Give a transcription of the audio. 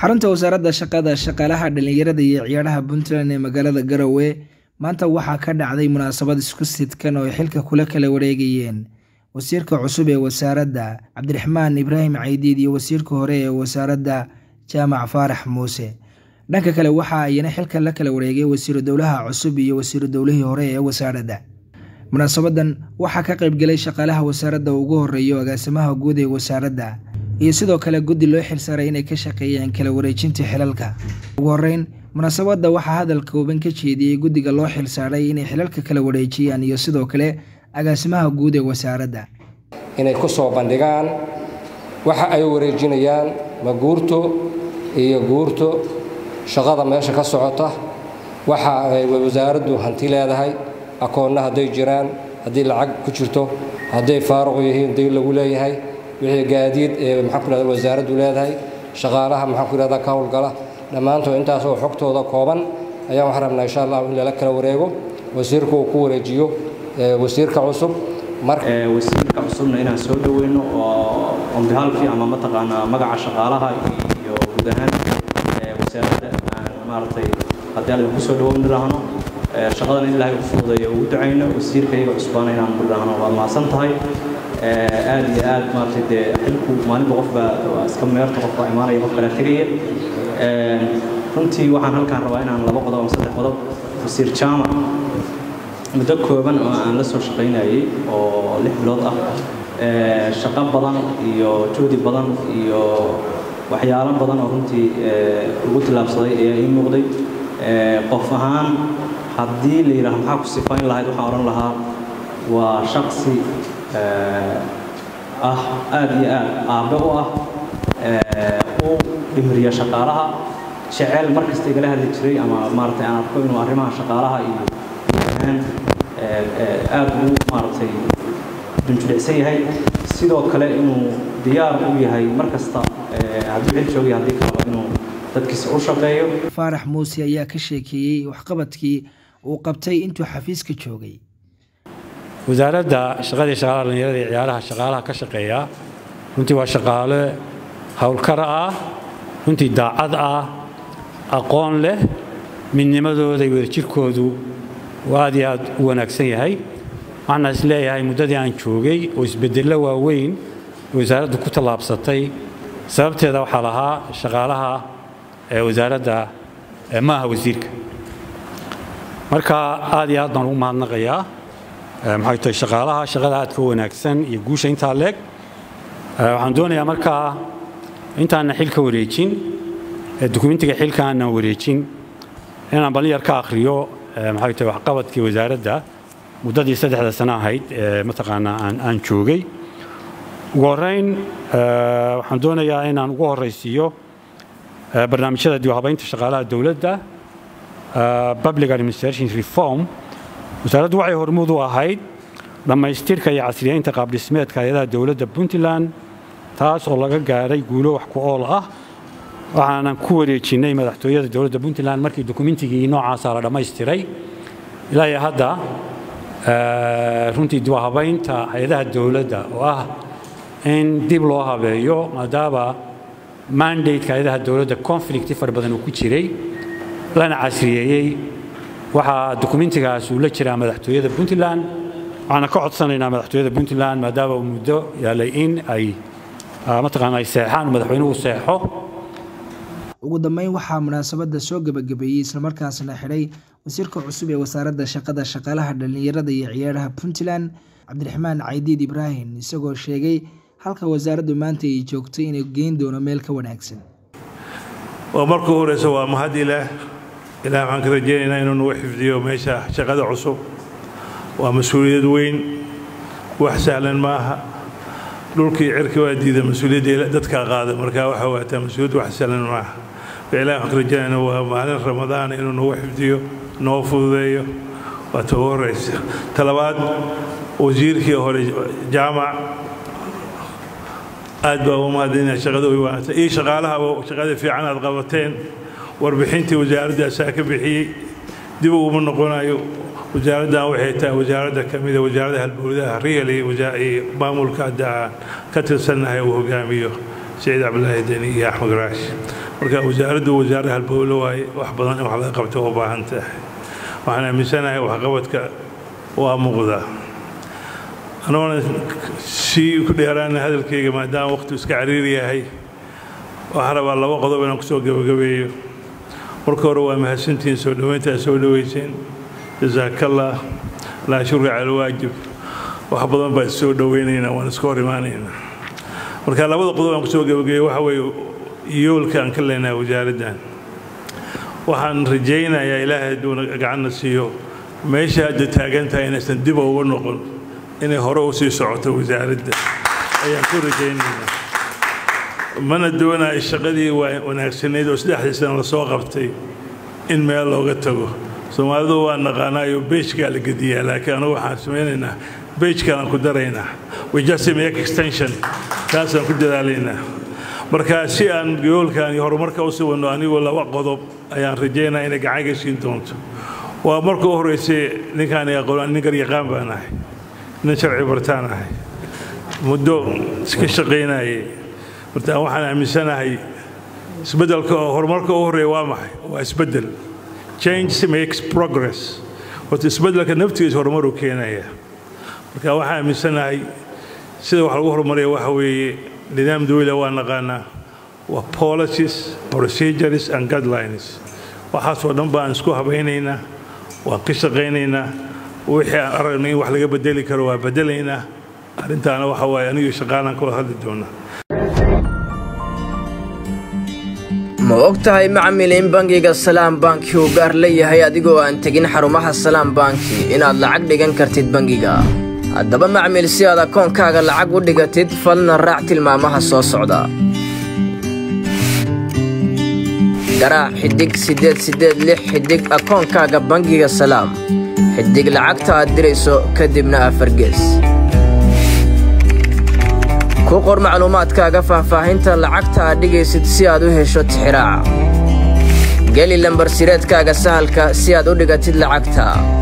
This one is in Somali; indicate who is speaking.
Speaker 1: xarunta wasaaradda shaqada shaqaalaha dhallinyarada iyo ciyaaraha puntland ee magaalada garowe maanta waxaa ka dhacday munaasabad isku sidkan oo ay xilka kula kala wareegayeen wasiirka cusub ee wasaaradda cabdiraxmaan ibraahim caydiid iyo wasiirka hore ee wasaaradda jaamac faarax muuse dhanka kale waxa ayana xilka la kala wareegay wasiiru dowlaha cusub iyo wasiiru dowlihii hore ee wasaaradda munaasabadan waxaa ka qaybgelay shaqaalaha wasaaradda ugu horeeyo agaasimaha guud ee wasaaradda iyo sidoo kale guddi loo xilsaaray inay ka shaqeeyeen kala wareejinta xilalka ugu horeyn munaasabadda waxaa hadal kooban ka jeediyey guddiga loo xilsaaray inay xilalka kala wareejiyaan iyo sidoo kale agaasimaha guud ee wasaaradda
Speaker 2: inay ku soo bandhigaan waxa ay wareejinayaan ma guurto iyo guurto shaqada meesha ka socota waxa ay wasaaraddu hanti leedahay akoonna hadday jiraan haddii lacag ku jirto hadday faaruq yihiin day lagu leeyahay wixii gaadiid ee maxaan ku ihahda wasaaraddu leedahay shaqaalaha maxaan ku ihahda ka howlgala dhammaantood intaasoo xogtooda kooban ayaan waxaan rabnaa insha allah in lala kala wareego wasiirku uu ku wareejiyo wasiirka cusub
Speaker 3: wasiirka cusubna inaan soo dhoweyno oo onbihaalkii ama mataqaanaa magaca shaqaalaha iyo guud ahaan wasaaradda aan maaragtay haddii aan idinku soo dhawoyn dhahno shaqadan in ilaahay u fududeeyo ugu ducayno wasiirka iyaga cusbaana inaan dhahno waa mahadsan tahay aad iyo aad maaragtay dee xilku maalinba qofba waa iska meerta qofba imaanaya qof kala tegaya runtii waxaan halkaan rabaa inaan laba qodob ama saddex qodob wasiir jaamac muddo kooban oo aan la soo shaqaynayay oo lix bilood ah shaqo badan iyo juhdi badan iyo waxyaalo badan oo runtii ugu tillaabsaday ayaa ii muuqday qof ahaan haddii la yidhaaho maxaa ku sifayn lahayd waxaan odhan lahaa waa shaqsi ah aad iyo aad aabbe u ah u dhimriya shaqaalaha jecel mar kasta igala hadli jiray ama maaragtay aan arko inuu arrimaha shaqaalaha iyo aad ugu maaragtay dunjudhicsan yahay sidoo kale inuu diyaar u yahay mar kasta hadduu xil joogaya haddii kalaba inuu dadkiisa u shaqeeyo
Speaker 1: faarax muuse ayaa ka sheekeeyey waxqabadkii uu qabtay intuu xafiiska joogay
Speaker 4: wasaaradda shaqadii shaqaalaha dhallinyarada iyo ciyaaraha shaqaalaha ka shaqeeya runtii waa shaqaale howlkara ah runtii daacad ah aqoon leh midnimadooda iyo wadajirkoodu aad iyo aad u wanaagsan yahay waxaana is leeyahay muddadii aan joogay oo isbeddello waaweyn wasaaraddu ku tallaabsatay sababteeda waxaa lahaa shaqaalaha ee wasaaradda ma aha wasiirka marka aad iyo aad baan ugu mahadnaqayaa maxay tahay shaqaalaha shaqada aadka wanaagsan iyo guusha intaa leeg waxaan doonayaa markaa intaana xilka wareejin dukumentiga xilka aanan wareejin inaan balin ka akhriyo maxay tahay waxqabadkii wasaaradda muddadii saddexda sano ahayd ee mataqaanaa aan aan joogay ugu horrayn waxaan doonayaa inaan ugu horraysiiyo barnaamijyada dib u habaynta shaqaalaha dowladda public administration reform wasaaraddu waxay hormuud u ahayd dhammaystirka iyo casriyeynta qaabdhismeedka hay-adaha dowladda puntland taas oo laga gaadhay guulo wax ku ool ah waxaanan ku wareejinnay madaxtooyada dowladda puntland markii dokumentigii noocaasaa la dhammaystiray ilaa iyo hadda runtii dib u habaynta hay-adaha dowladda oo ah in dib loo habeeyo maadaama mandateka hay-adaha dowladda conflicti fara badan uu ku jiray lana casriyeeyey waxaa dokumentigaas uu la jiraa madaxtooyada puntland waxaana ka codsanaynaa madaxtooyada puntland maadaama uu muddo yaalay in ay mataqaana ay seexaan madaxweynuhu seexo
Speaker 1: ugu dambeyn waxaa munaasabadda soo gebagabeeyey islamarkaasna xidhay wasiirka cusub ee wasaaradda shaqada shaqaalaha dhallinyarada iyo ciyaaraha puntland cabdiraxmaan caydiid ibraahim isagoo sheegay halka wasaaraddu maanta ay joogtay inay geyn doono meel ka wanaagsan
Speaker 5: oo markuu horeysa waa mahad ilaah ilaah waxaan ka rajaynaynaa inuu nagu xifdiyo meesha shaqada cusub waa mas-uuliyad weyn wax sahlan ma aha dhulkii cirki waa diida mas-uuliyadda dadkaa qaada markaa waxa waataa mas-uuliyad wax sahlan ma aha ilaah waxaan ka rajaynaynaa waa maalin ramadaan inuu nagu xifdiyo noo fududeeyo waa ta ugu horeysa talabaad wasiirkii hore jaamac aad baa ugu mahadinaya shaqada way wanaagsan iyo shaqaalahaba shaqada fiican aad qabateen warbixintii wasaaradda asaa ka bixiyey dib uguma noqonayo wasaaraddan waxay tahay wasaaradda ka mida wasaaradda halbowdaha riyali maamulka hadda aan ka tirsannahay uu hogaamiyo saciid cabdilaahi deni iyo axmed raash marka wasaaraddu wasaare halbowlo waaye wax badan in wax laga qabto u baahan tahay waxaan aaminsanahay waxqabadka waa muuqdaa anoona sii ku dheeraana hadalkayga maadaama waqhtu iska cariiri yahay waxaan rabaa laba qodob inaan kusoo gebagabeeyo marka hore waa mahadsantihiin soo dhoweyntaa soo dhoweyseen jasaakallah laa shukri cala alwaajib wax badan baa issoo dhoweynaynaa waan iska hor imaanaynaa marka labada qodob aan kusoo gebagabeeyo waxa weeye yoolka aan ka leenahay wasaaraddan waxaan rajaynayaa ilaahay hadduuna gacanna siiyo meesha hadda taagan tahay inaysan dib uga noqon inay hore u sii socoto wasaaradda ayaan ku rajaynaynaa mana doonayo shaqadii wanaagsanayd oo saddexdii sana lasoo qabtay in meel looga tago soomaalidu waa naqaanaayo beejkaa la gediyaa laakiin anugu waxaan samaynaynaa beejkaan ku daraynaa we just make extension taasaan ku dadaalaynaa marka si aan yoolkan iyo horumarka u suganno anigu laba qodob ayaan rajaynaa inay gacan ga siin doonto waa marka u horreysay ninkaan aqoon nin garyaqaan baan ahay nin sharci bartaan ahay muddo iska shaqaynayay marta waxaan aaminsanahay isbeddelka oo horumarka u horreeya waa maxay waa isbeddel change makes progress horta isbeddelka naftigiisa horumaruu keenaya marka waxaan aaminsanahay sida wax lagu horumariya waxa weeye nidaam dawla waa naqaanaa waa policies procedures and guidelines waxaasoo dhan baan isku habaynaynaa waan ka shaqaynaynaa wixii aan aragno in wax laga bedeli karo waa bedelaynaa arrintaana waxa waaye anigii shaqaalaan kula hadli doonaa
Speaker 6: ma og tahay macmil in bangiga salaam banki uu gaar leeyahay adigoo aan tegin xarumaha salaam banki inaad lacag dhigan kartid bangiga haddaba macmil si aad akoonkaaga lacag u dhigatid falna raac tilmaamaha soo socda garaac xidhig siddeed siddeed lix xidhig akoonkaaga bangiga salaam xidhig lacagta aad dirayso kadibna afargees ku qor macluumaadkaaga faahfaahinta lacagta aad dhigaysid si aad u hesho tixiraaca geli lambarsireedkaaga sahalka si aad u dhigatid lacagta